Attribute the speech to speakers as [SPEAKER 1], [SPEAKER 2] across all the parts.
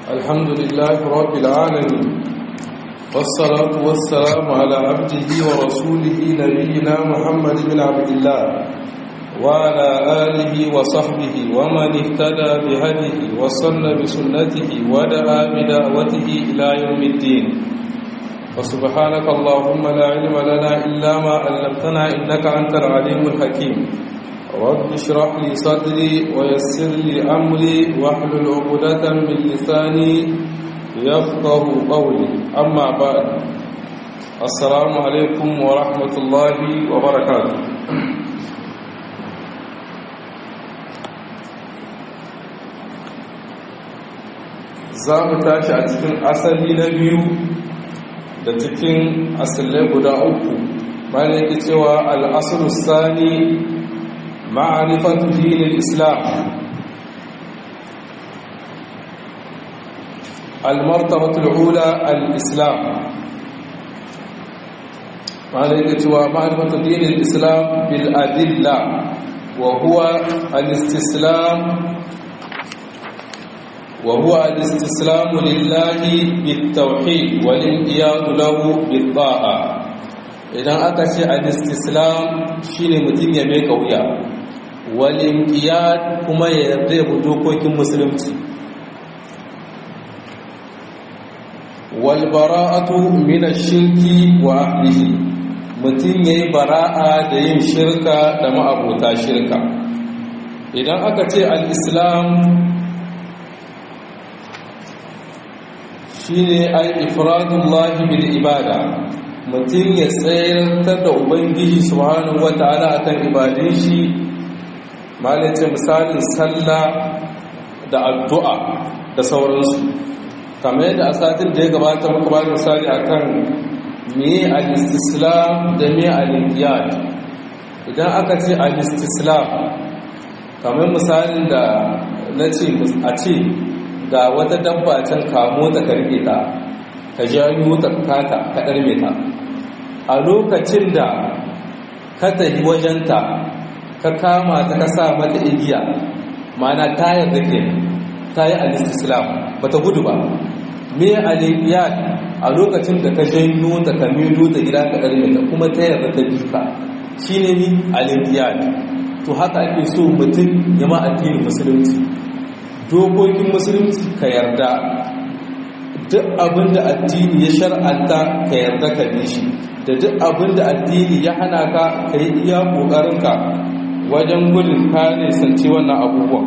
[SPEAKER 1] الحمد لله رب العالمين والصلاة والسلام على عبده ورسوله نبينا محمد بن عبد الله وعلى آله وصحبه ومن اهتدى بهديه وصن بسنته ودعا بدعوته إلى يوم الدين وسبحانك اللهم لا علم لنا إلا ما علمتنا إنك أنت العليم الحكيم رب اشرح لي صدري ويسر لي أمري واحلل عقدة من لساني يفقه قولي أما بعد السلام عليكم ورحمة الله وبركاته za mu tashi a cikin asali na biyu da cikin asalai guda uku bayan yake cewa al'asar sani ma'arifatu dinin islam المرتبة الأولى الإسلام معنى معرفة دين الإسلام بالأدلة وهو الاستسلام وهو الاستسلام لله بالتوحيد والانقياد له بالطاعة idan aka ce al-istislam shine mutum ya mai kauya wal inqiyad kuma ya yarda ya dokokin musulunci wal bara'atu min ash-shirki wa ahlihi mutum yayi bara'a da yin shirka da ma'abota shirka idan aka ce al-islam shine al-ifradullahi bil ibada mutum ya tsayar da ubangiji subhanahu wata'ala akan ibadun shi malace misalin sallah da addu'a da sauransu kamar yadda a satin da ya gabata muka ba misali akan me al-istislam da me al-inqiyad idan aka ce al-istislam kamar misalin da na ce a ce ga wata dabba can kamo ta karbe ta ka janyo ta kata ka ɗarme ta a lokacin da ka tafi wajenta ka kama ta ka sa mata igiya mana ta yarda ke ta yi alistislam ba ta gudu ba me aliyat a lokacin da ka janyo ta ka mido ta gida ka ɗarme ta kuma ta yarda ta bi ka shi ne ni aliyat to haka ake so mutum ya ma addinin musulunci dokokin musulunci ka yarda duk abin da addini ya shar'anta ka yarda ka bi shi da duk abin da addini ya hana ka ka yi iya ƙoƙarinka wajen gudun kare sanci wannan abubuwan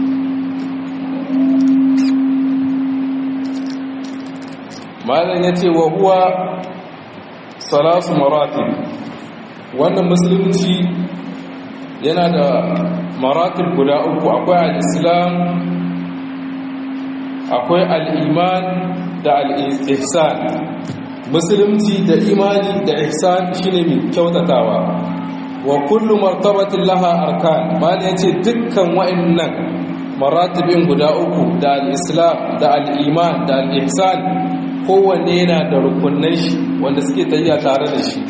[SPEAKER 1] malam ya ce wa huwa salasu maratib wannan musulunci yana da maratib guda uku akwai al-islam akwai al'iman da al'ihsan musulunci da imani da ihsan shine mai kyautatawa wa kullu martabatin laha arkan bani ya ce dukkan wa'annan maratibin guda uku da al'islam da al'iman da al'ihsan kowanne yana da rukunan shi wanda suke tayya tare da shi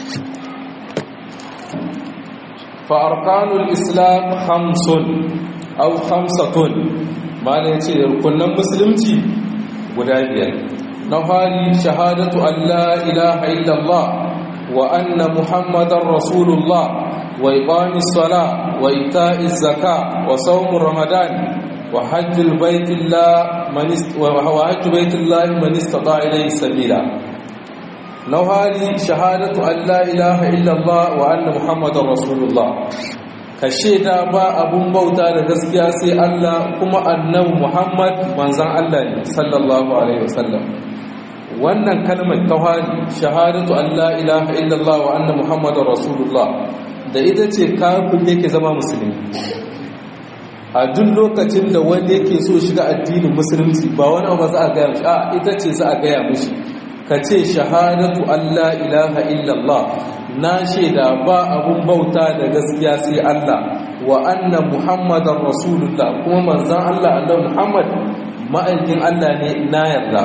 [SPEAKER 1] fa arkanul islam hamsun au hamsatun malin ce rukunan musulunci guda biyar na fari shahadatu Allah ilaha illallah wa anna muhammadan rasulullah wa iqamis sala wa ita'iz zaka wa sawm ramadan wa hajjul baitillah man wa hajjul baitillah man istata ilayhi sabila na fari shahadatu Allah ilaha illallah wa anna muhammadan rasulullah ka shaida ba abun bauta da gaskiya sai Allah kuma annabi Muhammad manzon Allah ne sallallahu alaihi wasallam wannan kalmar tauhidi shahadatu Allah ilaha illallah wa anna muhammadar rasulullah da ita ce kafin yake zama musulmi a duk lokacin da wanda yake so shiga addinin musulunci ba wani abu za a gaya mishi a ita ce za a gaya mishi ka ce shahadatu Allah ilaha illallah na shaida ba abun bauta da gaskiya sai Allah wa anna muhammadar rasulullah kuma manzan Allah annabi muhammad ma'aikin Allah ne na yarda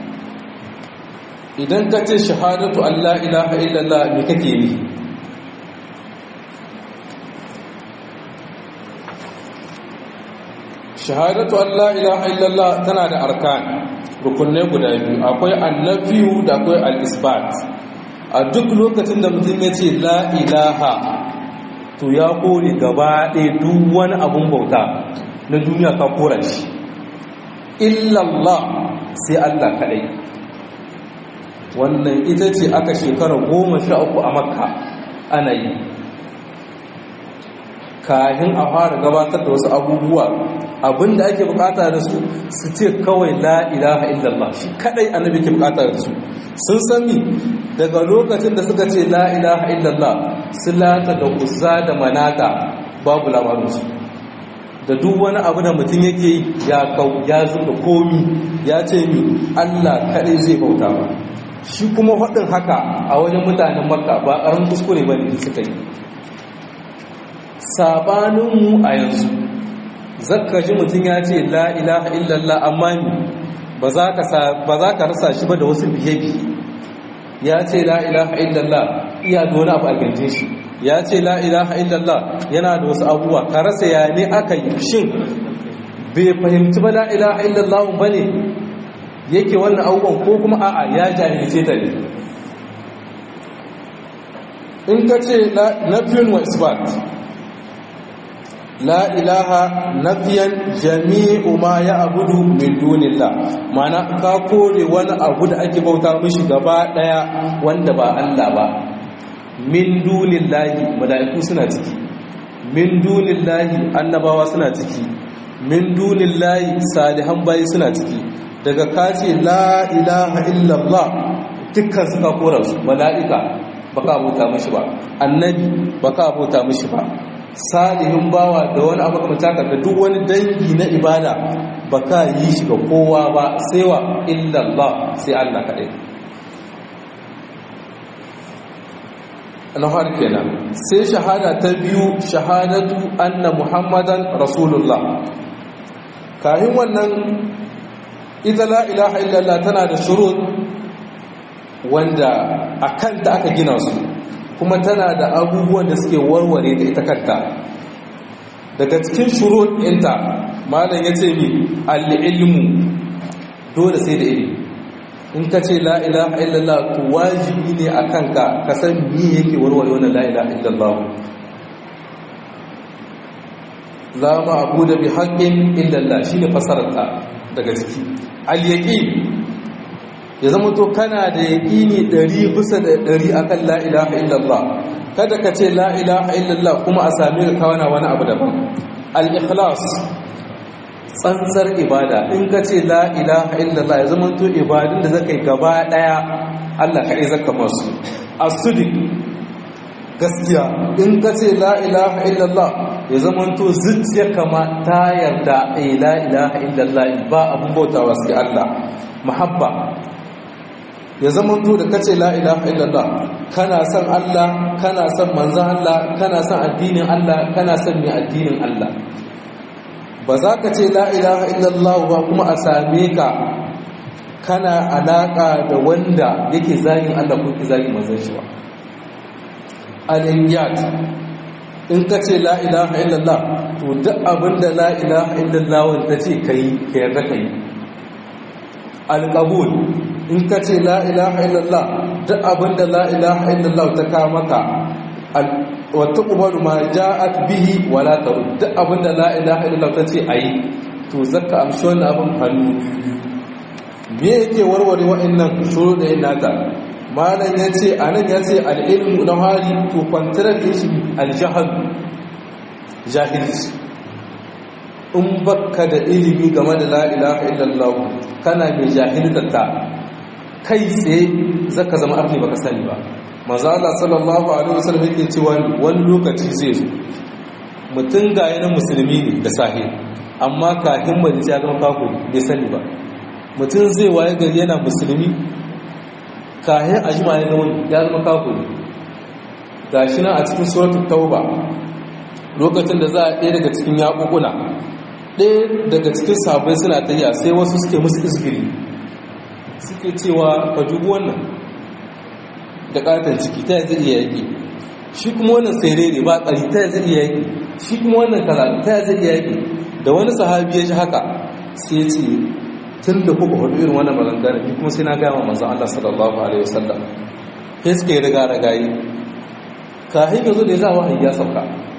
[SPEAKER 1] idan ka ce shahadatu Allah ilaha illallah me kake yi shahadatu Allah ilaha illallah tana da arkan rukunne guda biyu akwai annafiyu da akwai al-isbat a duk lokacin da mutum ya ce la ilaha to ya kore gaba ɗaya duk wani abun bauta na duniya ka kora shi illallah sai Allah kaɗai wannan ita ce aka shekara goma sha uku a makka ana yi kahin a fara gabatar da wasu abubuwa abinda ake bukata da su su ce kawai la ilaha illallah shi kadai annabi ke bukata da su sun sami daga lokacin da suka ce la ilaha illallah silata da uzza da manata babu labarinsu da duk wani abu da mutum yake ya kau ya zuba komi ya ce mi allah kadai zai bauta ba shi kuma faɗin haka a wajen mutanen makka ba ƙarin kuskure ba ne suka yi sabaninmu a yanzu zakka ji mutum ya ce la ilaha illallah amma ni ba za ka rasa shi ba da wasu biye-biye ya ce la ilaha illallah iya da wani abu a ganje shi ya ce la ilaha illallah yana da wasu abubuwa ka rasa ya ne aka yi shin bai fahimci ba la ilaha illallah ba ne yake wannan abubuwan ko kuma a'a ya jahilce ta ne in ka ce nafiyun wa isbat la ilaha nafiyan jami'u ma ya abudu min dunillah mana ka kore wani abu da ake bauta mishi gaba daya wanda ba Allah ba min dunillahi mala'iku suna ciki min dunillahi annabawa suna ciki min dunillahi salihan bayi suna ciki daga kace la ilaha illallah dukkan suka kora su mala'ika baka bauta mishi ba annabi baka bauta mishi ba salihin bawa da wani abu kamar taka da duk wani dangi na ibada ba ka yi shi ga kowa ba sai wa illallah sai Allah kaɗai na har kenan sai shahada ta biyu shahadatu anna muhammadan rasulullah kayan wannan ita la ilaha illallah tana da shurut wanda a kanta aka gina su kuma tana da abubuwan da suke warware da ita kanta daga cikin shurut ɗinta malam ya ce mi al'ilmu dole sai da ilimi in ka ce la ilaha illallah to wajibi ne a kanka ka san mi yake warware wannan la ilaha illallah la ma abu da bi haƙƙin illallah shine fasararta daga ciki al-yaqin ya zama to kana da yaƙini ɗari bisa da ɗari akan la ilaha illallah kada ka ce la ilaha illallah kuma a sami ka kawana wani abu daban al-ikhlas tsantsar ibada in ka ce la ilaha illallah ya zama to ibadun da zaka yi gaba ɗaya Allah ka yi zaka masu as-sidiq gaskiya in ka ce la ilaha illallah ya zama to zuciya kama ta yarda eh la ilaha illallah ba abun bautawa sai Allah muhabba ya zama to da kace la ilaha illallah kana son Allah kana son manzon Allah kana son addinin Allah kana son mai addinin Allah ba za ka ce la ilaha illallah ba kuma a same ka kana alaka da wanda yake zagin Allah ko yake zagin manzon shi ba al-iyat in ka ce la ilaha illallah to duk abinda la ilaha illallah wanda ce kai ka yarda kai al-qabul in ka ce la ilaha illallah duk abinda la ilaha illallah ta kawo maka wata umaru ma ja'at bihi wala taru duk abinda la ilaha illallah ta ce ayi to zaka amshi wannan abin hannu me yake warware wa'annan shuru da yin nata malam ya ce a nan ya ce al'ilmu na hari to kwantarar da shi aljahal jahilci in baka da ilimi game da la ilaha illallah kana mai jahiltata kai tsaye zaka zama abin baka sani ba maza Allah sallallahu alaihi wasallam yake cewa wani lokaci zai zo mutum ga yana musulmi ne da sahi amma kafin majalisa ya zama kafiri bai sani ba mutum zai waye gari yana musulmi kafin a jima ya zama ya zama kafiri ga shi nan a cikin suratul tauba lokacin da za a ɗaya daga cikin yaƙuƙuna ɗaya daga cikin sabai suna tafiya sai wasu suke musu isgiri suke cewa ka dubu wannan da ƙaton ciki ta zai iya yaƙi shi kuma wannan sai rere ba ƙari ta zai iya yaƙi shi kuma wannan kaza ta ya zai yaki da wani sahabi ya ji haka sai ce tun da kuka hudu irin wannan maganganu ni kuma sai na gaya wa manzon Allah sallallahu alaihi wasallam sai suka yi riga ragayi kafin yanzu da ya za wahayi ya sauka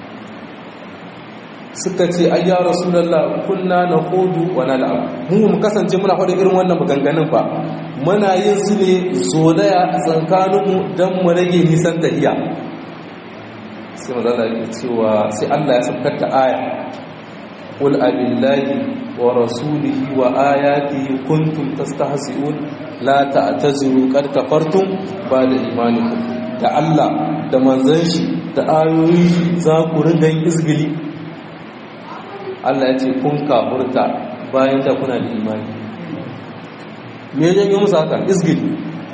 [SPEAKER 1] suka ce ai ya rasulullah kunna naqudu wa nal'ab mu mu kasance muna faɗi irin wannan maganganun ba muna yin su ne zolaya tsakanin mu dan mu rage nisan tahiya sai manzo Allah ya cewa sai Allah ya saukar da aya qul abillahi wa rasulihi wa ayatihi kuntum tastahzi'un la ta'taziru qad kafartum ba'da imanikum da Allah da manzon shi da ayoyi za ku ringa yin izgili Allah ya ce kun kafurta bayan da kuna da imani me ya yi musu haka izgili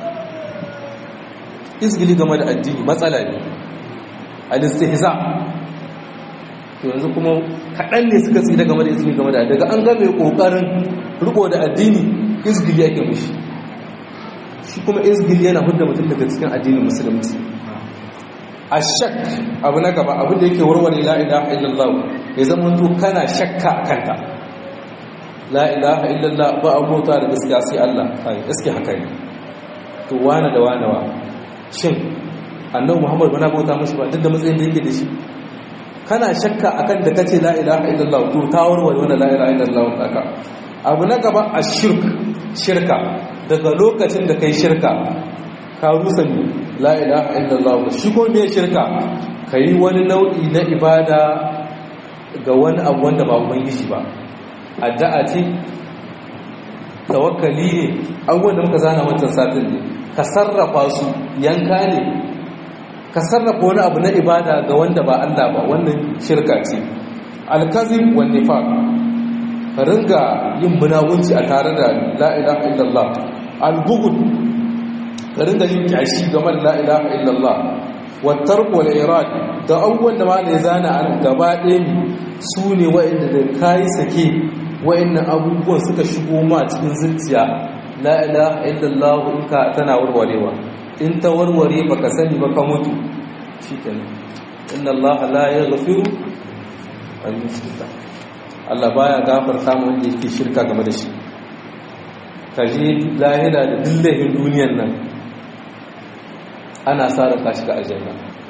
[SPEAKER 1] izgili game da addini matsala ne al-istihza to yanzu kuma kaɗan ne suka tsira game da izgili game da daga an ga mai ƙoƙarin riko da addini izgili yake mishi shi kuma izgili yana hudda mutum daga cikin addinin musulunci ashak abu na gaba abin da yake warware la ilaha illallah ya zama to kana shakka a kanta la ilaha illallah ba abota da gaskiya sai Allah kai gaske haka ne to wane da wane wa shin annabi Muhammad bana bauta mushi ba duk da matsayin da yake da shi kana shakka akan da kace la ilaha illallah to ta warware wannan la ilaha illallah kaka abu na gaba ashirk shirka daga lokacin da kai shirka ka rusa ne la ilaha illallah shi ko me shirka kai wani nau'i na ibada ga wani abu wanda ba ubangiji ba addu'a ce tawakkali ne abubuwan da muka zana wancan satin ne ka sarrafa su yanka ne ka sarrafa wani abu na ibada ga wanda ba Allah ba wannan shirka ce alkazim wa nifaq ka ringa yin munawunci a tare da la ilaha illallah albughd ka ringa yin kyashi game da la ilaha illallah wa tark wal irad da abubuwan da ma ne zana an gaba ɗaya su ne wa'inda da kayi sake wa'innan abubuwan suka shigo ma cikin zuciya la ilaha illallah in ka tana warwarewa in ta warware baka sani ba ka mutu shikenan inna Allah la yaghfiru an yushrika Allah baya gafarta mu wanda yake shirka game da shi kaje lahira da dillahin duniyan nan ana sa ka shiga aljanna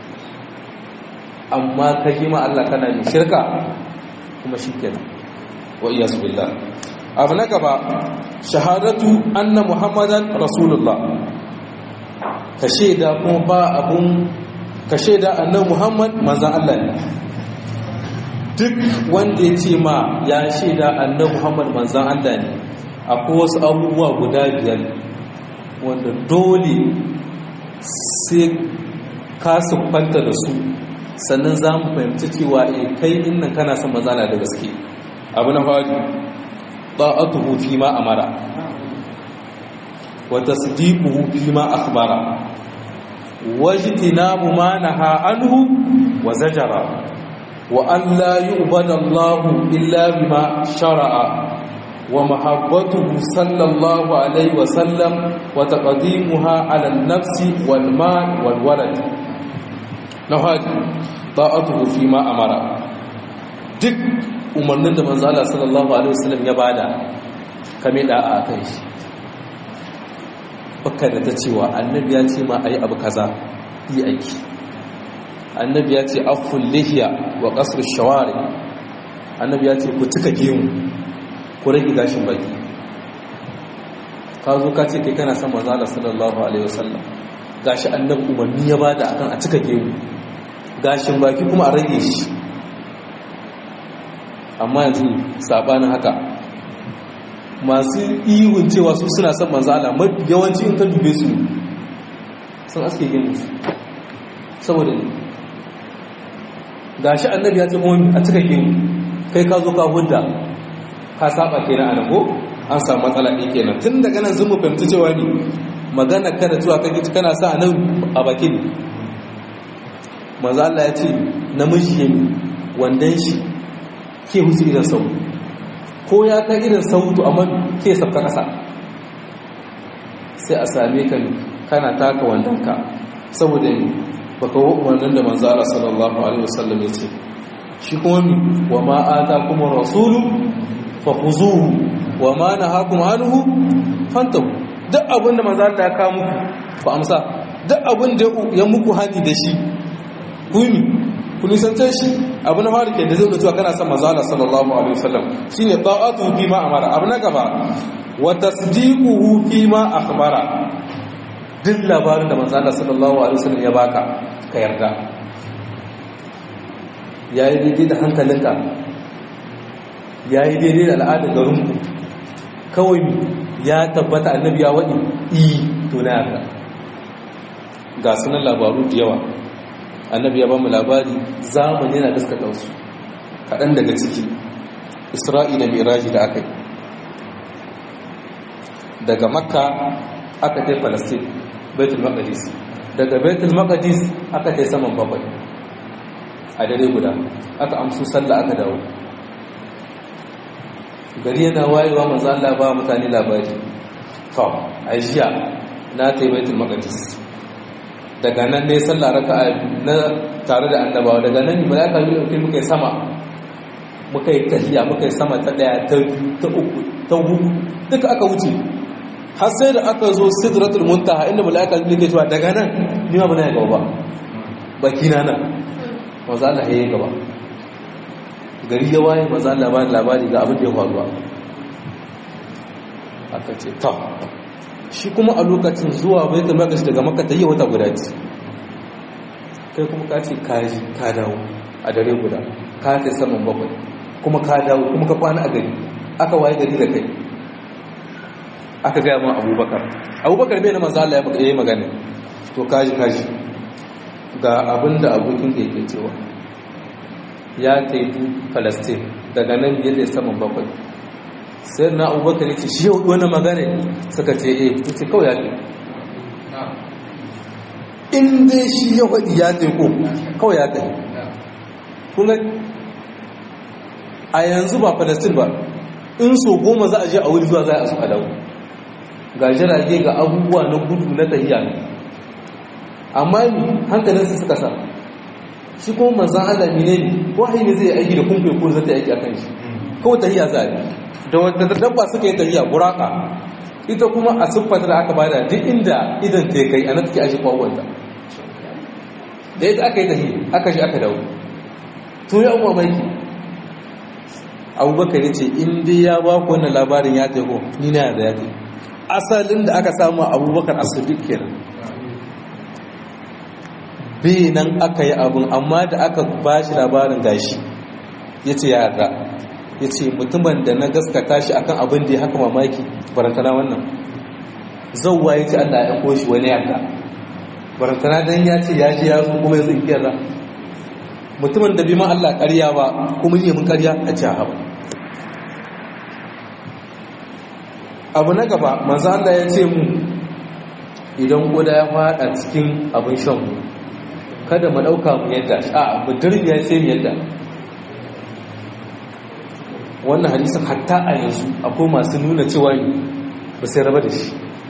[SPEAKER 1] amma ka ji ma Allah kana yin shirka kuma shikenan wa iyas billah abu na gaba shahadatu anna muhammadan rasulullah ka shaida kuma ba abun ka shaida annabi muhammad manzon Allah ne duk wanda ya ce ma ya shaida annabi muhammad manzon Allah ne akwai wasu abubuwa guda biyar wanda dole sai ka siffanta da su sannan za mu fahimci cewa e kai innan kana son mazana da gaske abu na fadi ta'atuhu fi ma amara wa tasdiquhu fi ma akhbara wajtinabu ma naha anhu wa zajara wa an la yu'bada Allahu illa bima shara'a wa mahabbatuhu sallallahu alaihi wa sallam wa taqdimuha ala an-nafsi wal mal wal walad na haji ta'atuhu fi ma amara duk umarnin da manzo Allah sallallahu alaihi wasallam ya bada kame da a kan shi baka da ta cewa annabi ya ce ma ayi abu kaza yi aiki annabi ya ce aful lihiya wa qasr shawari annabi ya ce ku tuka gemu ku rage gashin baki ka zo ka ce kai kana son manzo Allah sallallahu alaihi wasallam gashi annabi umarni ya bada akan a tuka gemu gashin baki kuma a rage shi amma yanzu sabanin haka masu ihun cewa su suna son manzala yawanci in ka dube su sun aske yin su saboda ne gashi annabi ya ce mawani a cika gemu kai ka zo ka hudda ka saba kenan a nago an samu matsala ɗin kenan tun daga nan sun mu fahimci cewa ne magana kada cewa kake kana sa a nan a baki ne manzo Allah ya ce namiji ne wandan shi ke husu idan sau ko ya kai irin sautu amma ke sabka kasa sai a same ka kana taka wandanka saboda ne baka wannan da manzo Allah sallallahu alaihi wasallam ya ce shi kuma mi wa ma atakum rasulu fakhuzuhu wa ma nahakum anhu fantahu duk abin da manzo Allah ya kawo muku ba amsa duk abin da ya muku hani da shi ku mi ku nisance shi abu na fara ke da zai cewa kana son manzo Allah sallallahu alaihi wasallam shine ta'atu fi ma amara abu na gaba wa tasdiquhu fi ma akhbara duk labarin da manzo Allah sallallahu alaihi wasallam ya baka ka yarda yayi daidai da hankalinka yayi daidai da al'adar garinku kawai ya tabbata annabi ya wadi i to na yarda ga sunan labaru da yawa annabi ya ba mu labari zamani yana gaskata wasu kaɗan daga ciki isra'ila miraji da aka yi daga makka aka tai falastin baitul maqdis daga baitul maqdis aka tai saman bakwai a dare guda aka amsu sallah aka dawo gari yana wayewa manzo Allah ba mutane labari to ajiya na tai baitul maqdis daga nan ne sallah raka'a na tare da annabawa daga nan ne malaka yi dauke muka yi sama muka yi tahiya muka yi sama ta daya ta ta uku ta hudu duka aka wuce har sai da aka zo sidratul muntaha inda malaka yi ke cewa daga nan ni ma bana gaba ba baki na nan manzo Allah ya yi gaba gari ya waye manzo Allah ba labari ga abin da ya faru aka ce ta shi kuma a lokacin zuwa baitul maqdis daga makka ta yi wata guda ce kai kuma ka ce ka ji ka dawo a dare guda ka kai saman bakwai kuma ka dawo kuma ka kwana a gari aka waye gari da kai aka gaya ma abubakar abubakar bai na manzo Allah ya yi magana to kaji kaji ga abin da abokin da yake cewa ya taidu palestine daga nan biyar da saman bakwai sai na abubakar ya ce shi yau wani magana suka ce eh ya ce kawai ya ce in dai shi ya faɗi ya ce ko kawai ya ce kuma a yanzu ba palestine ba in so goma za a je a wuri zuwa za a su a dawo ga jirage ga abubuwa na gudu na tahiya ne amma ni hankalinsu suka sa shi kuma manzan Allah ne ne wahayi ne zai aiki da kumfe ko zai aiki akan shi kawai tahiya za a yi da wadda dabba suka yi tahiya buraka ita kuma a siffata da aka bada duk inda idan ta kai a nan take ashi kwawanta da ita aka yi tahiya aka shi aka dawo to ya umar maiki abubakar ya ce in dai ya ba ku wannan labarin ya taiko ni na da ya taiko asalin da aka samu abubakar asidik kenan bai nan aka yi abin amma da aka ba shi labarin gashi ya ce ya yarda ya ce mutumin da na gaskata shi akan abin da ya haka mamaki barantana wannan zauwa ya ce allah ya koshi wani yarda barantana don ya ce ya ji ya zo kuma ya zai yarda mutumin da bi ma allah karya ba kuma yi mun karya a ce haɓa abu na gaba manzo Allah ya ce mu idan guda ya fada cikin abin shan mu kada mu dauka mu yadda a mu dirbiya sai mu yadda wannan hadisin hatta a yanzu akwai masu nuna cewa ba sai raba da shi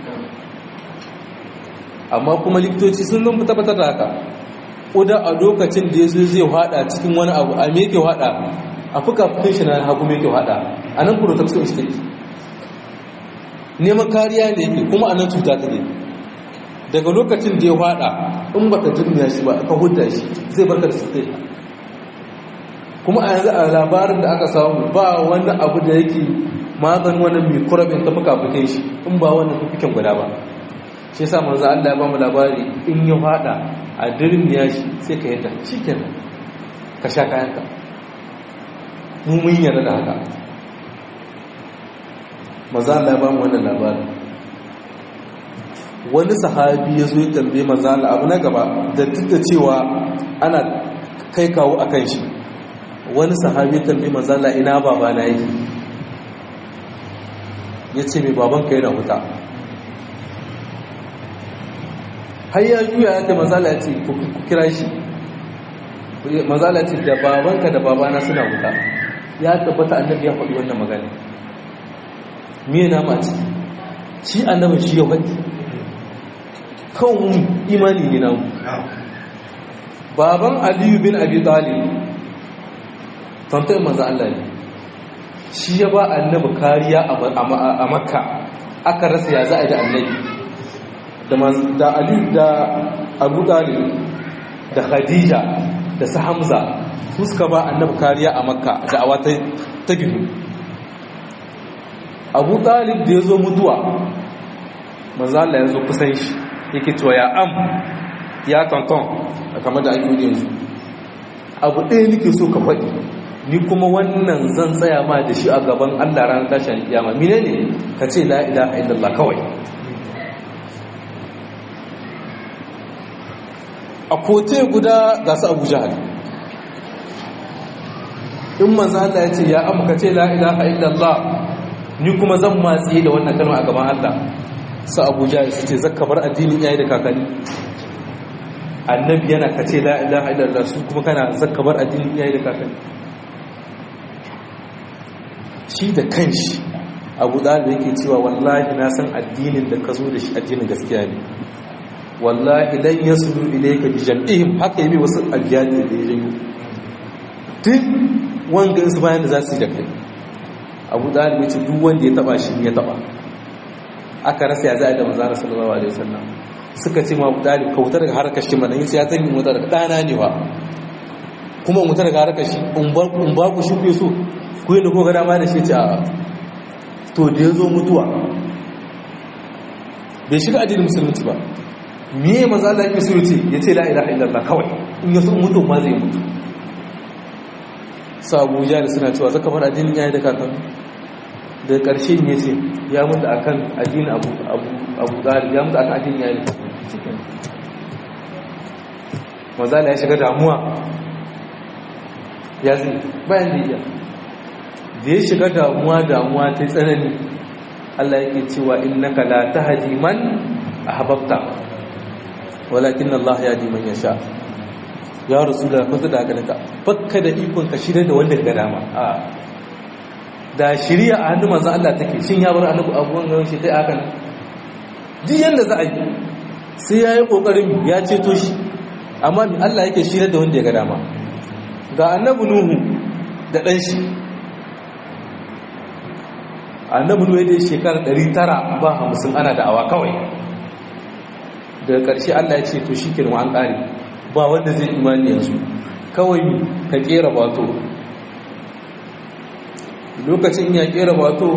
[SPEAKER 1] amma kuma likitoci sun zan tabbatar da haka ƙuda a lokacin da ya zo zai hada cikin wani abu a me ke hada a fuka fukin shi na hagu me ke hada a nan protection shi take neman kariya ne yake kuma a nan cuta ta ne daga lokacin da ya fada in baka jirmiya shi ba ka hudda shi zai barka da sosai kuma a yanzu a labarin da aka samu ba wani abu da yake maganin wani mai kurabin ta fuka fuke shi in ba wannan fukikin guda ba shi yasa manzo Allah ya ba mu labari in ya fada a dirmiya shi sai ka yadda shikenan ka sha kayanka mu mun yarda da haka maza Allah ba mu wannan labarin wani sahabi ya zo ya tambaye maza Allah abu na gaba da duk da cewa ana kai kawo a kan shi wani sahabi ya tambaye maza Allah ina baba na yake ya ce mai babanka yana huta har ya juya ya ce maza Allah ya ce ku kira shi maza Allah ya ce da babanka da babana suna huta ya tabbata annabi ya faɗi wannan magana me na ma ciki shi annabin shi ya faɗi kawun imani ne namu baban aliyu bin abi talib tantan manzo Allah ne shi ya ba annabi kariya a makka aka rasa ya za a da annabi da ali da abu talib da khadija da su hamza su suka ba annabi kariya a makka da awa ta gidu abu talib da ya zo mutuwa manzo Allah ya zo kusan shi yake cewa ya am ya tonton kamar da ake yi yanzu abu ɗaya nake so ka faɗi ni kuma wannan zan tsaya ma da shi a gaban Allah ranar tashin kiyama mine ne ka ce la ilaha illallah kawai a kote guda ga su abu jahal in manzo Allah ya ce ya am ka ce la ilaha illallah ni kuma zan matsi da wannan kalma a gaban Allah su abu jahal su ce zakka bar addinin iyaye da kakanni annabi yana ka ce la ilaha illallah su kuma kana zakka bar addinin iyaye da kakanni shi da kanshi abu da yake cewa wallahi na san addinin da ka zo da shi addinin gaskiya ne wallahi lan yasulu ilayka bi jam'ihim haka yabi wasu abiyati da ya janyo duk wanga su bayan da za su yi da kai abu da ya ce duk wanda ya taba shi ya taba aka rasa ya za'a da manzara sallallahu alaihi wasallam suka ce ma abu dalib kautar daga harkar shi mana yace ya zan yi mutar daga dana ne ba kuma mutar daga harkar shi in ba ku shi ku so ku yi da koga dama da shi ce a to da ya zo mutuwa bai shiga addinin musulunci ba miye maza Allah yake so yace ya ce la ilaha illallah kawai in ya so mutu ma zai mutu sabu da suna cewa zaka bar addinin yayi da kakanni da karshe ne ce ya mutu akan addinin abu abu abu dalib ya mutu akan addinin yayi maza Allah ya shiga damuwa ya zai bayan da iya da ya shiga damuwa damuwa ta tsanani Allah yake cewa innaka la tahdi man ahbabta walakin Allah yahdi man yasha ya rasulullah fa da haka naka fakka da ikon ka shirye da wanda ga dama a da shiriya a hannun manzo Allah take shin ya bar annabi abuwan gaban shi dai haka duk yanda za a yi sai ya yi kokarin ya ceto shi amma Allah yake shirye da wanda ya ga dama ga annabi nuhu da dan shi annabi nuhu da shekara 900 ba 50 ana da'awa kawai daga ƙarshe Allah ya ce to shikenan an ƙare ba wanda zai imani yanzu kawai ka kera bato lokacin ya kera bato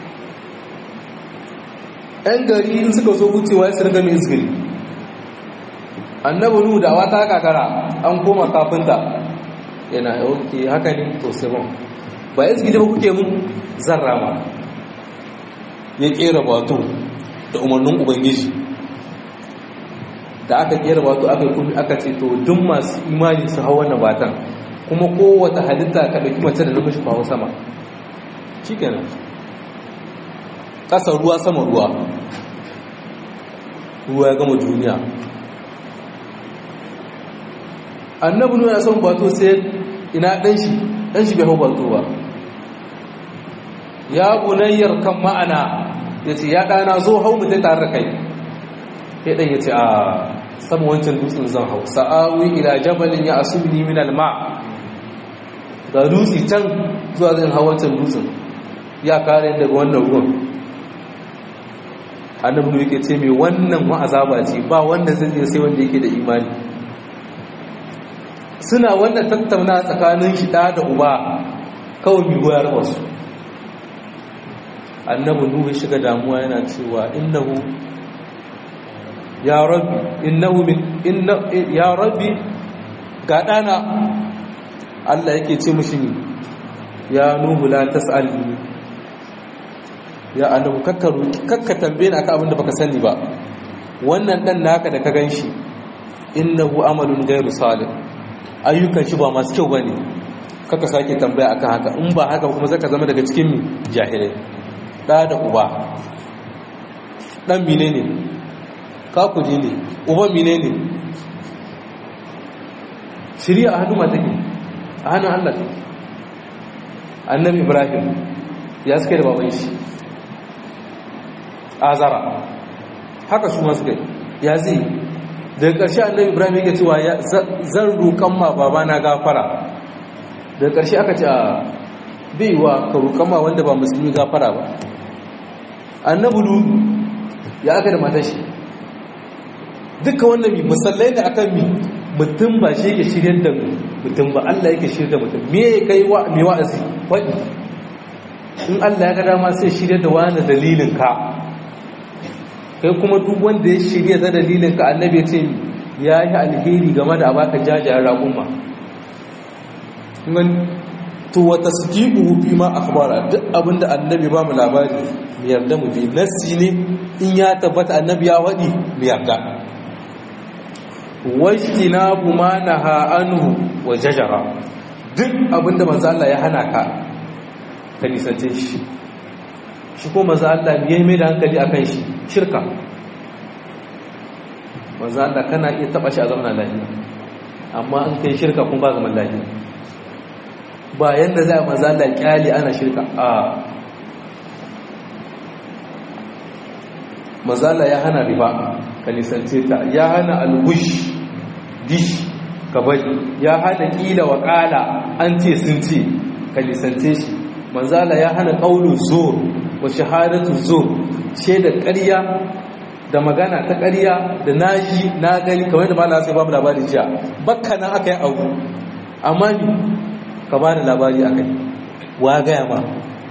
[SPEAKER 1] ɗan gari in suka zo wucewa ya sirga mai izgiri annabi nuhu da wata kakara an koma kafinta yana yauke haka ne to sai ba izgiri ba kuke mun zan rama ya kera bato da umarnin ubangiji da aka kera wato aka kuma aka ce to duk masu imani su hau wannan batan kuma kowace halitta ka dauki mace da namiji kawo sama shikenan ƙasa ruwa sama ruwa ruwa ya gama duniya annabi nuna son bato sai ina ɗan shi ɗan shi bai hau bato ba ya bunayyar kan ma'ana ya ce ya ɗana zo hau mutai tare da kai sai ɗan ya ce a sama wancan dutsen zan hau sa'awi ila jabalin ya asubni min alma ga dutse can zuwa zan hau wancan dutsen ya kare daga wannan ruwan annabi ne yake ce mai wannan ma'azaba ce ba wanda zai je sai wanda yake da imani suna wannan tattauna tsakanin shi da da uba kawai bi goyar wasu annabi nuhu shiga damuwa yana cewa innahu ya rabbi innahu min inna ya rabbi ga dana Allah yake ce mishi ni ya nuhu la tas'alni ya annabi kakkaru kakka tambaye ni akan abin da baka sani ba wannan dan naka da ka ganshi innahu amalun ghairu salih ayyukan shi ba masu kyau bane kaka sake tambaya akan haka in ba haka kuma zaka zama daga cikin jahilai da da uba dan menene kakudi ne uban mine ne shirya a hannun matake a hannun allah annabi ibrahim ya suke da baban shi azara haka su masu kai ya zai daga ƙarshe annabi ibrahim yake cewa zan roƙon ma baba na gafara daga ƙarshe aka ce a baiwa ka rukama wanda ba musulmi gafara ba annabi lutu ya aka da matashi duka wannan mi musallai da akan mi mutum ba shi yake shiryar da mutum ba Allah yake shiryar da mutum me ya kai wa me wa'azi wadi in Allah ya ga dama sai shiryar da wani dalilin ka kai kuma duk wanda ya shirya da dalilin ka annabi ya ce ya yi alheri game da abaka jajayen raƙuma to wata sukiku fi ma akhbara duk abinda annabi ba mu labari mu yarda mu bi nassi ne in ya tabbata annabi ya wadi mu yarda wajtinabu ma naha anhu wa jajara duk abinda manzo Allah ya hana ka ka nisance shi shi ko manzo Allah ya mai da hankali akan shi shirka manzo Allah kana iya taba shi a zamanin lafiya amma an kai shirka kun ba zaman lafiya ba yanda za a maza da kyali ana shirka a mazala ya hana riba ka nisance ta ya hana algush dish ka bari ya hana kila wa kala an ce sun ce ka nisance shi mazala ya hana ƙaunin zo wa shahadatu zo ce da ƙarya da magana ta ƙarya da naji na gani kamar da malaka sai babu labarin jiya bakka nan aka yi abu amma ni ka ba da labari a kai wa gaya ma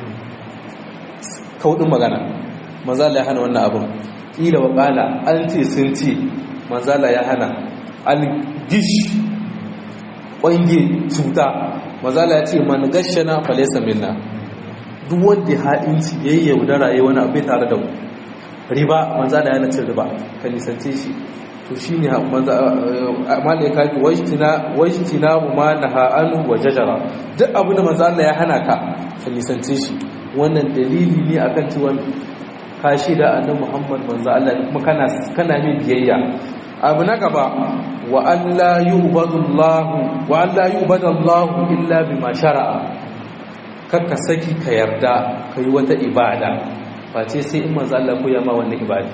[SPEAKER 1] kaudin magana manzala ya hana wannan abin ƙila wa ƙala an ce sun ce manzala ya hana algish ƙwange cuta manzala ya ce man gashana falesa minna duk wanda ya haɗinci ya yi yaudara ya wani abai tare da mu riba manzala ya nace riba ka nisance shi to shi ne amma da ya kafi wajtina mu ma na ha'anu wa jajara duk abu da manzo Allah ya hana ka ka nisance shi wannan dalili ne akan cewa ka shi da annabi Muhammad manzo Allah kuma kana kana mai biyayya abu na gaba wa alla yu'badu Allah wa alla yu'badu Allah illa bima shara'a kakka saki ka yarda kai wata ibada face sai in manzo Allah ko ya ma wannan ibada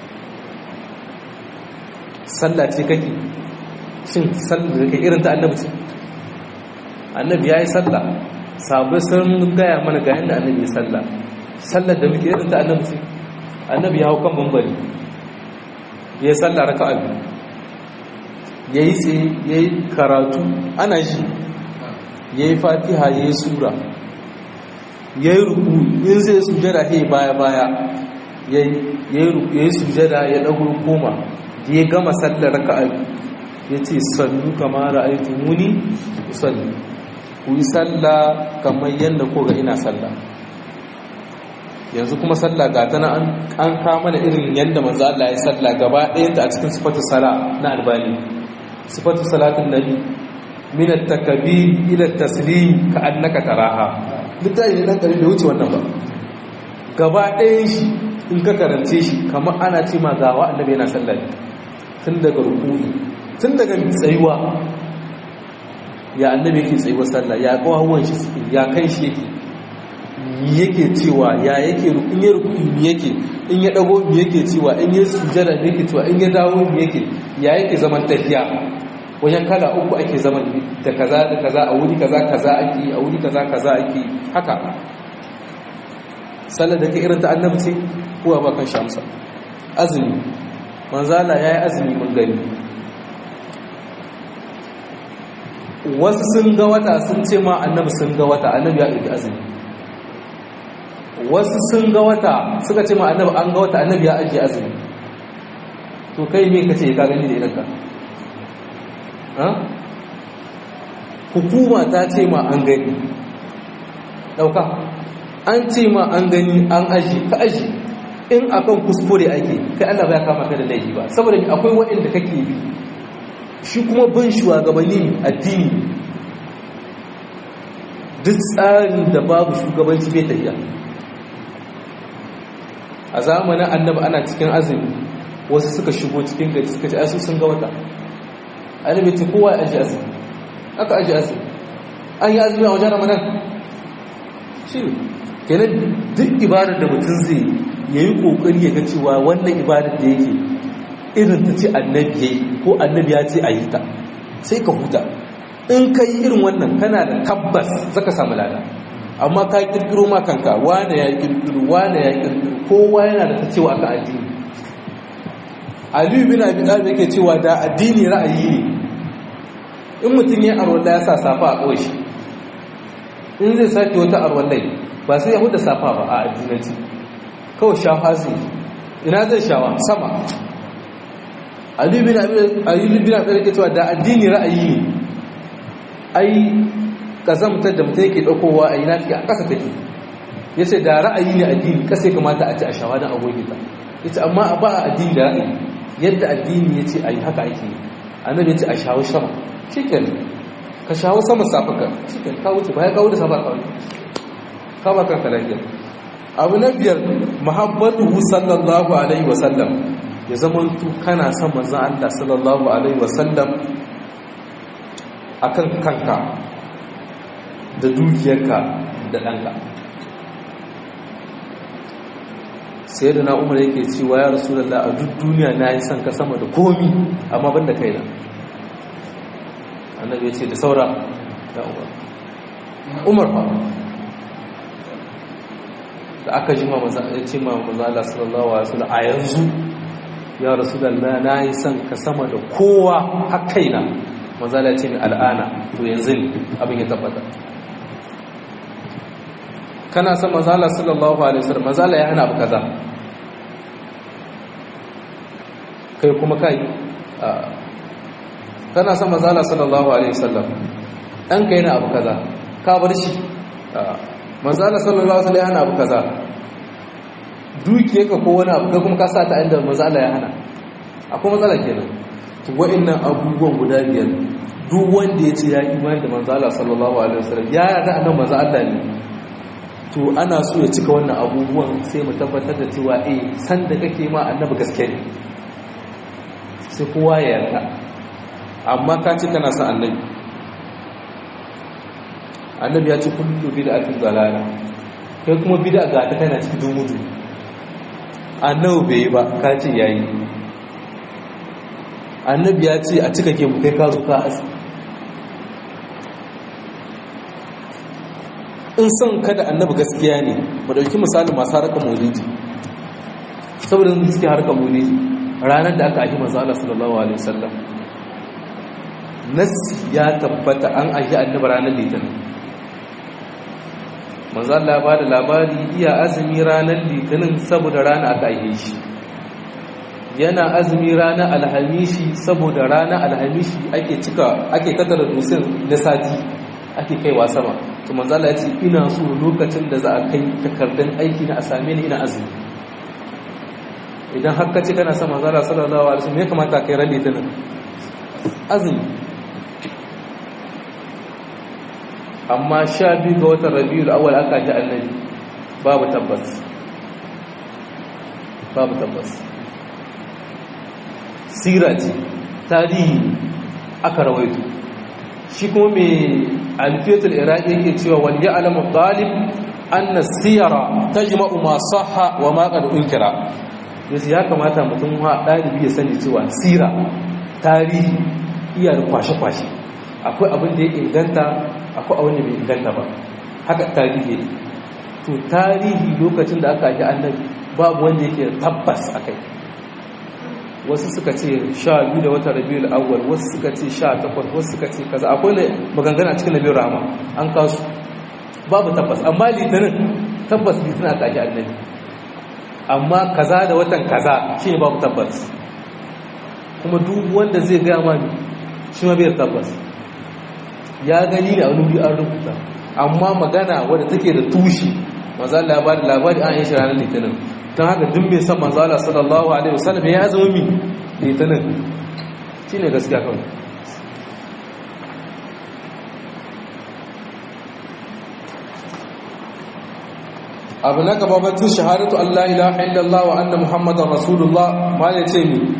[SPEAKER 1] sallah ce kake shin sallah da kai irin ta annabi ce annabi ya yi sallah sabai sun gaya mana ga yadda annabi ya sallah sallar da muke irin ta annabi ce annabi ya hau kan bambari ya yi sallah raka abu ya yi tsaye ya yi karatu ana shi ya yi fatiha ya yi sura ya yi ruku in zai sujada ya baya baya ya yi sujada ya ɗago koma ya gama sallar raka'a ya ce sannu kama ra'aitu muni sallu ku yi salla kamar yadda ko ga ina salla yanzu kuma salla ga tana an kama da irin yadda manzo Allah ya salla gaba ɗayanta a cikin sifatu sala na albani sifatu salatun nabi min at-takbir ila at-taslim ka annaka taraha littafi ne dan kare bai wuce wannan ba gaba ɗayan shi in ka karance shi kamar ana ce ma gawa annabi yana sallah tun daga rukuni tun daga tsayuwa ya annabi yake tsayuwa sallah ya kawawan shi suke ya kai shi yake mi yake cewa ya yake in ya rukuni mi yake in ya dago mi yake cewa in ya sujada mi yake cewa in ya dawo mi yake ya yake zaman tafiya wajen kala uku ake zaman da kaza da kaza a wuri kaza kaza ake a wuri kaza kaza ake haka sallar da ke irin ta annabi ce kowa ba kan shamsa azumi manzala ya yi azumi mun gani wasu sun ga wata sun ce ma annabi sun ga wata annabi ya ɗauki azumi wasu sun ga wata suka ce ma annabi an ga wata annabi ya ajiye azumi to kai me ka ce ka gani da idanka hukuma ta ce ma an gani ɗauka an ce ma an gani an aji ka aji in akan kuskure ake kai Allah ba ya kama ka da laifi ba saboda akwai waɗanda kake bi shi kuma bin shugabanni addini duk tsarin da babu shugabanci bai tafiya a zamanin annabi ana cikin azumi wasu suka shigo cikin gari suka ce asu sun ga wata annabi ce kowa ya aji azumi aka aji azumi an yi azumi a wajen ramadan shi kenan duk ibadar da mutum zai ya yi ƙoƙari ya ga cewa wannan ibadar da yake irin ta ce annabi ya yi ko annabi ya ce a yi ta sai ka huta in ka yi irin wannan kana da tabbas zaka samu lada amma ka kirkiro ma kanka wane ya kirkiro wane ya kirkiro kowa yana da ta cewa aka addini aliyu bin abi talib yake cewa da addini ra'ayi ne in mutum ya arwalla ya sa safa a ƙoshi in zai sake wata arwallai ba sai ya huda safa ba a addinanci kawai shafa zai ina zai shawa sama aliyu bin abi talib yake cewa da addini ra'ayi ne ai kazamtar da mutum yake ɗaukowa a ina take a ƙasa take ya ce da ra'ayi ne addini ƙasa ya kamata a ci a shawa don agogi ta ya ce amma ba a addini da ra'ayi yadda addini ya ce a yi haka ake yi annabi ya ce a shawo sama shi ka shawo sama safaka shi ka wuce ba ya kawo da safa kawai ka ba kanka lafiya abu na biyar muhammadu sallallahu alaihi wasallam ya zama tu kana son manzan Allah sallallahu alaihi wasallam akan kanka da dukiyarka da ɗanka sai da na umar yake cewa ya rasu da a duk duniya na yi son ka sama da komi amma ban da kaina annabi ya ce da saura ya umar umar fa da aka ji ya ce ma mazala sallallahu alaihi wasallam a yanzu ya rasu da na yi son ka sama da kowa har kaina mazala ce mai al'ana to yanzu ne abin ya tabbata kana son mazala sallallahu alaihi wasallam mazala ya hana abu kaza kai kuma kai kana son mazala sallallahu alaihi wasallam dan kai na abu kaza ka bar shi mazala sallallahu alaihi wasallam ya hana abu kaza dukiye ka ko wani abu kai kuma ka sa ta inda mazala ya hana akwai matsala kenan to wa'annan abubuwan guda biyar duk wanda ya ce ya imani da manzo Allah sallallahu alaihi wasallam ya yarda annabi manzo Allah ne to ana so ya cika wannan abubuwan sai mu tabbatar da cewa eh san da kake ma annabi gaske ne sai kowa ya yarda amma ka ce kana son annabi annabi ya ce kullu bid'atin dalala kai kuma bid'a ga ta kana cikin dumudu annabi bai ba ka ce yayi annabi ya ce a cika ke mu kai ka zo ka asi in son kada annabi gaskiya ne mu dauki misalin masu harkar maulidi saboda su suke harkar maulidi ranar da aka ahi manzo Allah sallallahu alaihi wasallam nas ya tabbata an ahi annabi ranar litinin manzo Allah ya bada labari iya azumi ranar litinin saboda rana aka ahe shi yana azumi ranar alhamishi saboda ranar alhamishi ake cika ake tattara dusin na sati ake kaiwa sama to manzo Allah ya ce ina so lokacin da za a kai takardun aiki na a same ni ina azumi idan har ka ce kana son manzo Allah sallallahu alaihi wasallam me kamata kai ran litinin azumi amma sha biyu ga watan rabiul awwal aka ji annabi babu tabbas babu tabbas sira ce tarihi aka rawaito shi kuma mai alfiyatul iraqi yake cewa wal ya'lamu talib anna siyara tajma'u ma sahha wa ma qad unkira yace ya kamata mutum ha dalibi ya sani cewa sira tarihi iya da kwashe-kwashe akwai abin da ya inganta akwai abin da bai inganta ba haka tarihi to tarihi lokacin da aka ji annabi babu wanda yake tabbas akai wasu suka ce sha biyu da watan rabiul awwal wasu suka ce sha takwas wasu suka ce kaza akwai ne maganganu a cikin nabiyar rahama an kasu babu tabbas amma litinin tabbas litinin aka ji annabi amma kaza da watan kaza shi ne babu tabbas kuma duk wanda zai gaya ma shi ma bai tabbas ya gani ne a wani wuri an rubuta amma magana wadda take da tushe manzo Allah ya bada labari an yi shi ranar litinin don haka duk mai san manzo Allah sallallahu alaihi wasallam ya zama mi litinin shine gaskiya kawai abu na gaba batun shahadatu Allah ilaha illallah wa anna muhammadar rasulullah ma ne ce ni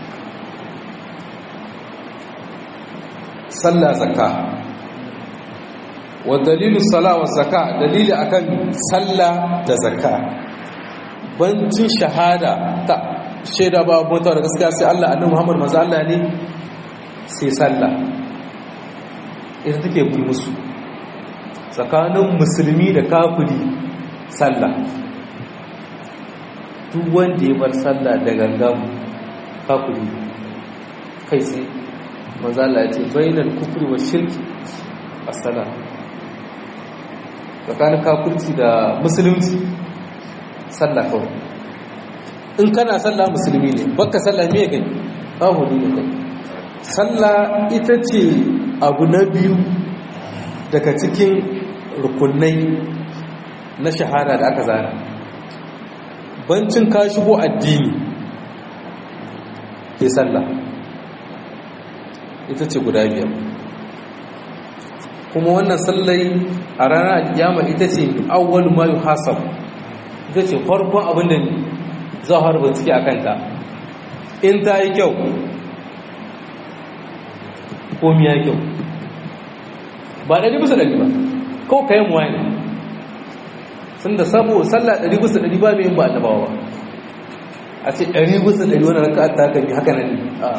[SPEAKER 1] sallah zakka wa dalilu sala wa zakka dalili akan sallah da zakka bancin shahada ta shaida ba bauta da gaskiya sai Allah annabi Muhammad manzo Allah ne sai sallah
[SPEAKER 2] ita take bi musu tsakanin musulmi da kafiri sallah duk wanda ya bar sallah da gangan kafiri kai sai manzala ya ce bainal kufri wa shirki as-sala tsakanin kafirci da musulunci sallah kawai in kana sallah musulmi ne baka sallah me kai kafiri ne kai sallah ita ce abu na biyu daga cikin rukunai na shahara da aka zana bancin ka shigo addini ke sallah ita ce guda biyar kuma wannan sallai a ranar alkiyama ita ce awwal ma yuhasab ita ce farkon abin da za a harba ciki a kanta in ta yi kyau komi ya yi kyau ba ɗari bisa ɗari ba kawai kayan muwa ne sun da sabo sallah ɗari bisa ɗari ba mai yin ba annabawa ba a ce ɗari bisa ɗari wani raka ta kan yi haka nan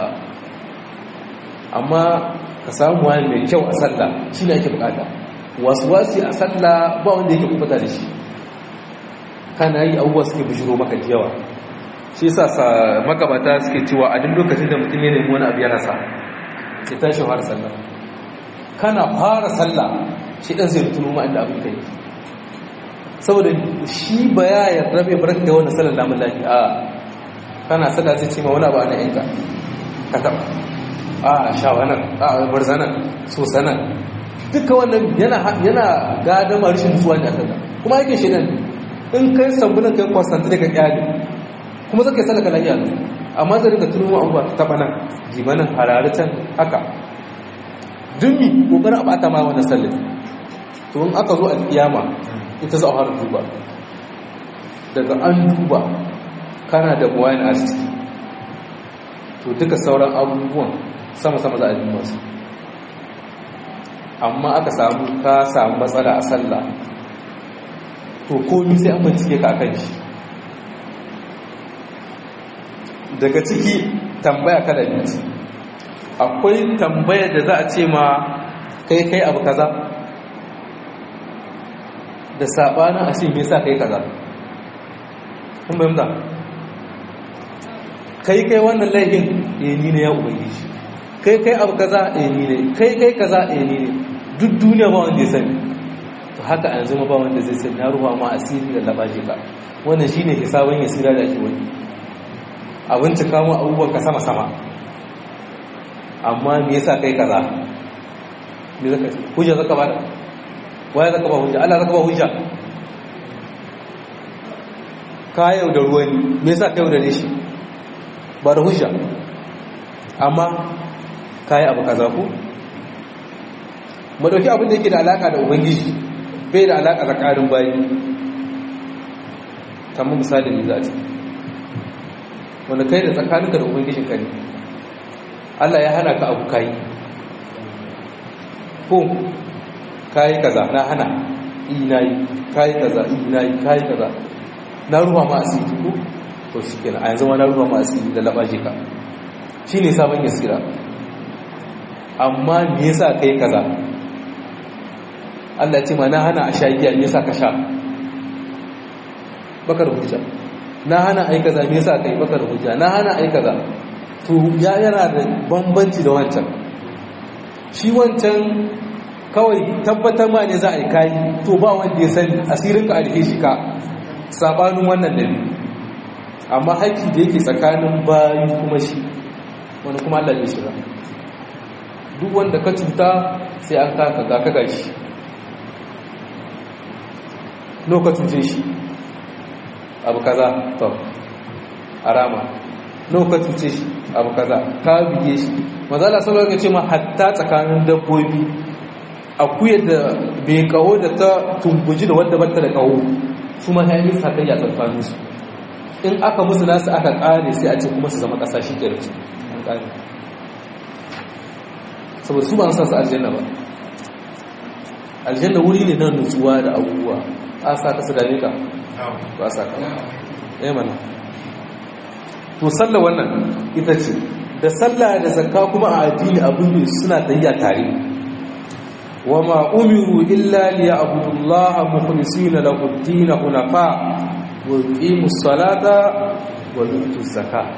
[SPEAKER 2] amma ka samu wani mai kyau a sallah shi ne ake bukata wasu wasu a sallah ba wanda yake kubuta da shi kana yi abubuwa suke bishiro maka da yawa shi yasa sa makabata suke cewa a duk lokacin da mutum ya nemi wani abu ya rasa sai tashi fara sallah kana fara sallah shi dan zai tuno ma inda abin kai saboda shi ba ya yarda bai bar da wannan sallar lamun lafi a kana sallah sai ce ma wani abu ana yanka ka taba a shawanan a barzanan so sanan duka wannan yana yana gadama rashin nutsuwa ne a sallah kuma yake shi nan in kai sambunan kai kwastanta daga kyale kuma zaka yi sallah ka lafiya amma zai rika tuno ma abubuwa ta bana jimanin hararitan haka dummi kokarin a bata ma wannan sallar to in aka zo a kiyama ita za a fara duba daga an duba kana da buwayin a ciki to duka sauran abubuwan sama-sama za a yi masu amma aka samu ka samu matsala a sallah to komi sai an bincike ka kan shi daga ciki tambaya kada biyu akwai tambaya da za a ce ma kai kai abu kaza da sabanin a ce me yasa kai kaza kun bayyana kai kai wannan laifin eh ni ne ya ubangiji kai kai abu kaza eh ni ne kai kai kaza eh ni ne duk duniya ba wanda ya sani to haka yanzu ma ba wanda zai sani ya ruwa ma asiri da labaje ka wannan shine hisabun yasira da ake wani abin cika mu abubuwan ka sama sama amma me yasa kai kaza me zaka hujja zaka ba waye zaka ba hujja Allah zaka ba hujja ka yau da ruwani me yasa ka yau da shi ba da hujja amma kai abu kaza ko mu dauki abin da yake da alaka da ubangiji bai da alaka da karin bayi kamar misali ne za a ce wanda kai da tsakaninka da ubangijin ka ne Allah ya hana ka abu kai ko kai kaza na hana ina yi kai kaza ina yi kai kaza na ruwa ma asiri ko to shikenan a yanzu ma na ruwa ma asiri da labaje ka shine sabon yasira amma me yasa kai kaza Allah ya ce ma na hana a sha giya me yasa ka sha baka da hujja na hana ai kaza me yasa kai baka da hujja na hana ai kaza to ya yana da bambanci da wancan shi wancan kawai tabbatar ma ne za a yi kayi to ba wanda ya sani asirin ka alhe shi ka sabanin wannan da amma haƙƙi da yake tsakanin bayu kuma shi wani kuma Allah ya shiga duk wanda ka cuta sai an kaka ga ka gashi no ka cuce shi abu kaza to arama no ka cuce shi abu kaza ka bige shi mazala sallallahu alaihi ce ma hatta tsakanin dabbobi akuya da bai kawo da ta tumbuji da wadda bata da kawo su ma yayin sakayya tsakanin su in aka musu nasu aka kare sai a ce kuma su zama kasa shi kenan an kare saboda su ba san su aljanna ba aljanna wuri ne na nutsuwa da abubuwa a sa ka su dame ka ba sa ka eh mana to sallah wannan ita ce da sallah da zakka kuma a addini abin ne suna tayya tare
[SPEAKER 1] وما أمروا إلا ليعبدوا الله مخلصين له الدين حنفاء ويقيموا الصلاة ويؤتوا الزكاة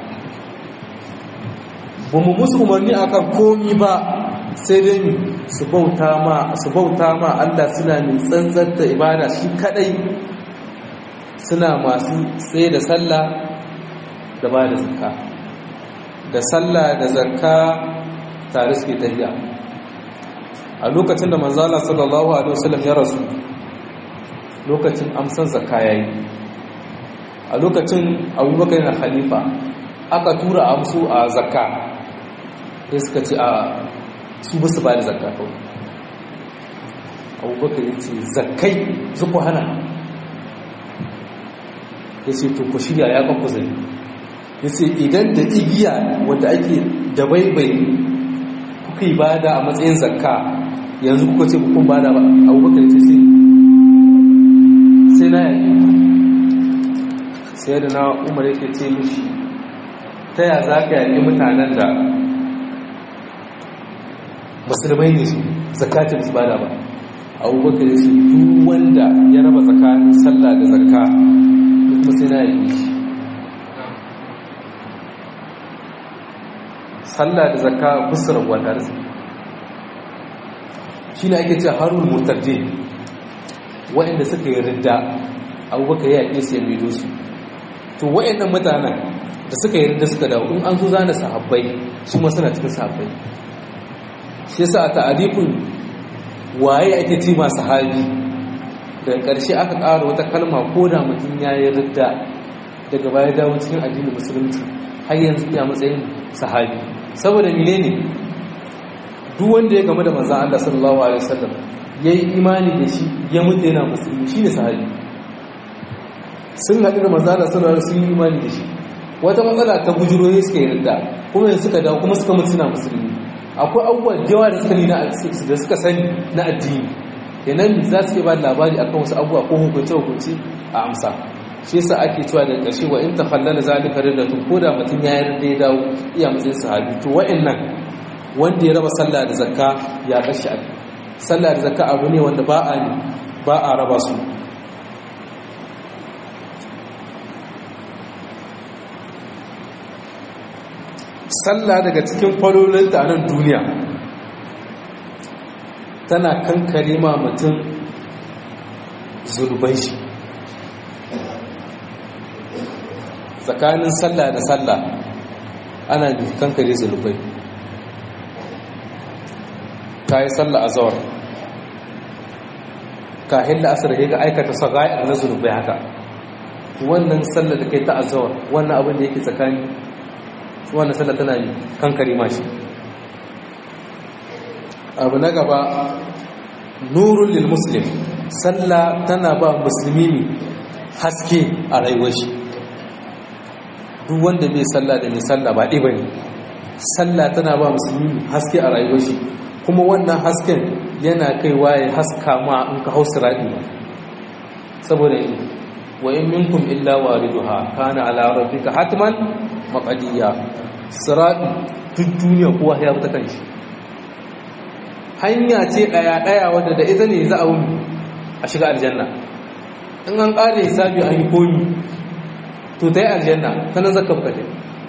[SPEAKER 1] bamu musu umarni akan komi ba sai dai su bauta ma su bauta ma Allah suna mai tsantsanta ibada shi kadai suna masu tsaye da sallah da ba da zakka da sallah da zakka tare suke tafiya a lokacin da manzala sallallahu alaihi wasallam ya rasu lokacin amsan zakka yayi a lokacin abubakar yana khalifa aka tura amsu a zakka sai suka ce a su ba su ba da zakka kawai abubakar ya ce zakkai zuku hana ya ce to ku shirya ya kan kuzari ya ce idan da igiya wadda ake da baibai kuka yi bada a matsayin zakka yanzu kuka ce kun bada ba abubakar ce sai sai na yaƙi sai da na umar yake ce mishi ta ya za ka yaƙi mutanen da musulmai ne su zakatun su bada ba abubakar ya ce duk wanda ya raba tsakanin sallah da zakka kuma sai na yaƙi shi sallah da zakka busar gwata da shi ne ake ce harun murtaddi waɗanda suka yi ridda abubakar ya yaƙe su ya maido su to waɗannan mutanen da suka yi ridda suka dawo in an zo zana sahabbai su ma suna cikin sahabbai shi yasa a ta'arifin waye ake ce ma sahabi daga ƙarshe aka ƙara wata kalma ko da mutum ya yi ridda daga baya dawo cikin addinin musulunci har yanzu iya matsayin sahabi saboda menene duk wanda ya game da manzon Allah sallallahu alaihi wasallam yayi imani da shi ya mutu yana musulmi shine sahabi sun haɗu da manzon Allah sallallahu alaihi wasallam sun yi imani da shi wata matsala ta bujuro ne suka yarda kuma yanzu suka dawo kuma suka mutu suna musulmi akwai abubuwa da yawa da suka ni da suka sani na addini kenan za su ke ba da labari akan wasu abubuwa ko hukunce hukunce a amsa shi yasa ake cewa da ƙarshe wa in takhallala zalika riddatun ko da mutum ya yarda ya dawo iya matsayin sahabi to wa'annan wanda ya raba sallah da zakka ya kashi a sallah da zakka abu ne wanda ba a ba a raba su sallah daga cikin falolinta a nan duniya tana kankare ma mutum zurban shi tsakanin sallah da sallah ana kankare zulubai ka yi sallah a zawar ka hilla asir ga aikata sagayar na zulubai haka wannan sallah da kai ta azawar wannan abin da yake tsakani wannan sallah tana yi kankare mashi abu na gaba nurun lil muslim sallah tana ba musulmi haske a rayuwar shi duk wanda bai sallah da mai sallah ba ɗiba ne sallah tana ba musulmi haske a rayuwar shi kuma wannan hasken yana kaiwa ya haska ma in ka hau siraɗi ba saboda yi wa in minkum illa wariduha kana ala rabbika hatman maqdiya siraɗi duk duniya kowa ya fita kanshi hanya ce ɗaya ɗaya wadda da ita ne za a wuni a shiga aljanna in an ƙare hisabi an yi komi to ta yi aljanna ta nan zaka bukate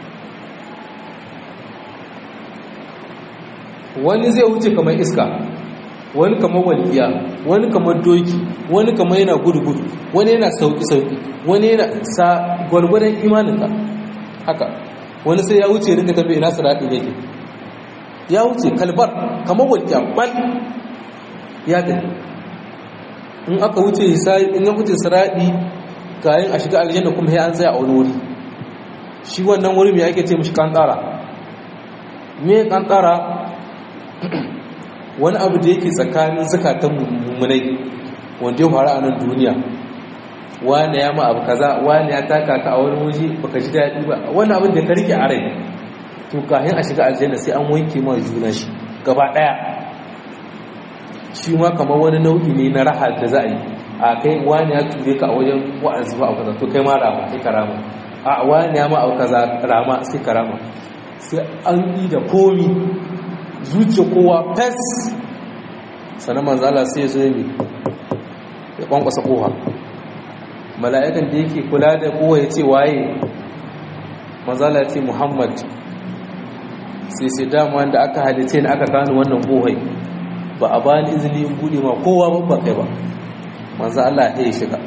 [SPEAKER 1] wani zai wuce kamar iska wani kamar walƙiya wani kamar doki wani kamar yana gudu-gudu wani yana sauƙi-sauƙi wani yana sa gwargwadon imaninka haka wani sai ya wuce rika tafi ina siraɗi yake ya wuce kalbar kamar walƙiya bal ya tafi in aka wuce in ya wuce siraɗi kayan a shiga aljanna kuma ya an tsaya a wani wuri shi wannan wuri mai ake ce mashi kantara me kantara wani abu da yake tsakanin zakatan mummunai wanda ya faru a nan duniya wani ya ma abu kaza wani ya taka ka a wani waje baka ji daɗi ba wani abin da ka rike a rai to kayan a shiga aljanna sai an wanke ma juna shi gaba ɗaya shi ma kamar wani nau'i ne na raha da za a yi a kai wani ya ture ka a wajen wa'azi ba a kaza to kai ma rama sai karama a wani ya ma a kaza rama sai karama sai an yi da komi zuciya kowa fes
[SPEAKER 2] sannan manzala sai zo yi ya kwankwasa kowa mala'ikan da yake kula da kowa ya ce waye manzala ya ce muhammad sai sai dama wanda aka halice ni aka kanu wannan kohai ba a bani izini in bude ma kowa ban ba kai ba manzo Allah ya yi shiga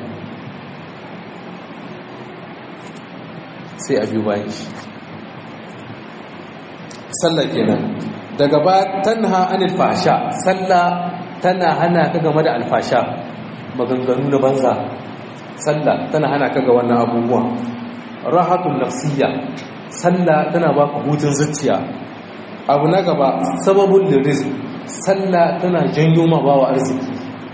[SPEAKER 2] sai a biyu bayan shi sallah kenan daga ba tanha anil fasha sallah tana hana ka game da alfasha maganganu na banza sallah tana hana ka ga wannan abubuwa rahatun nafsiyya sallah tana baka hutun zuciya abu na gaba sababul lirizq sallah tana janyo ma bawa arziki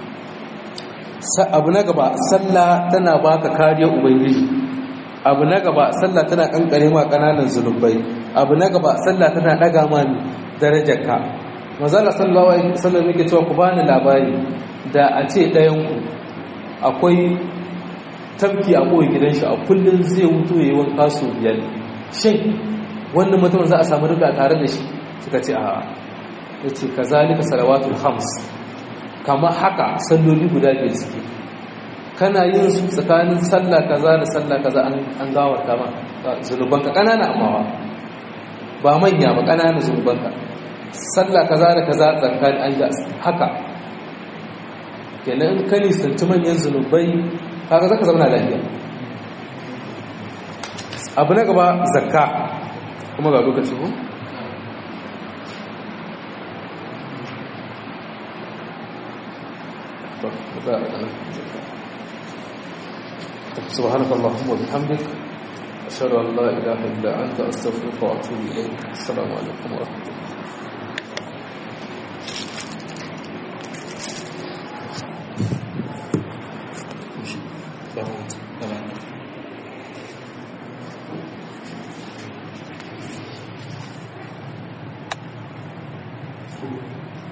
[SPEAKER 2] abu na gaba sallah tana baka kariyar ubangiji abu na gaba sallah tana kankare ma kananan zunubai abu na gaba sallah tana daga ma darajarka mazala sallallahu alaihi wasallam yake cewa ku bani labari da a ce ɗayan ku akwai tabki a koyi gidan shi a kullun zai wuto yayin wanka su biyar shin wannan mutum za a samu riga tare da shi suka ce a yace kazalika salawatul khams kama haka salloli guda biyar suke kana yin su tsakanin sallah kaza da sallah kaza an gawarta ma zunubanka kanana amma ba manya ba kanana zunubanka sallah kaza da kaza tsakanin an ga haka kenan ka nisanci manyan zunubai kaga zaka zama lafiya abu na gaba zakka kuma ga lokaci ko سبحانك اللهم وبحمدك أشهد أن لا إله إلا أنت أستغفرك وأتوب إليك السلام عليكم ورحمة الله Thank you.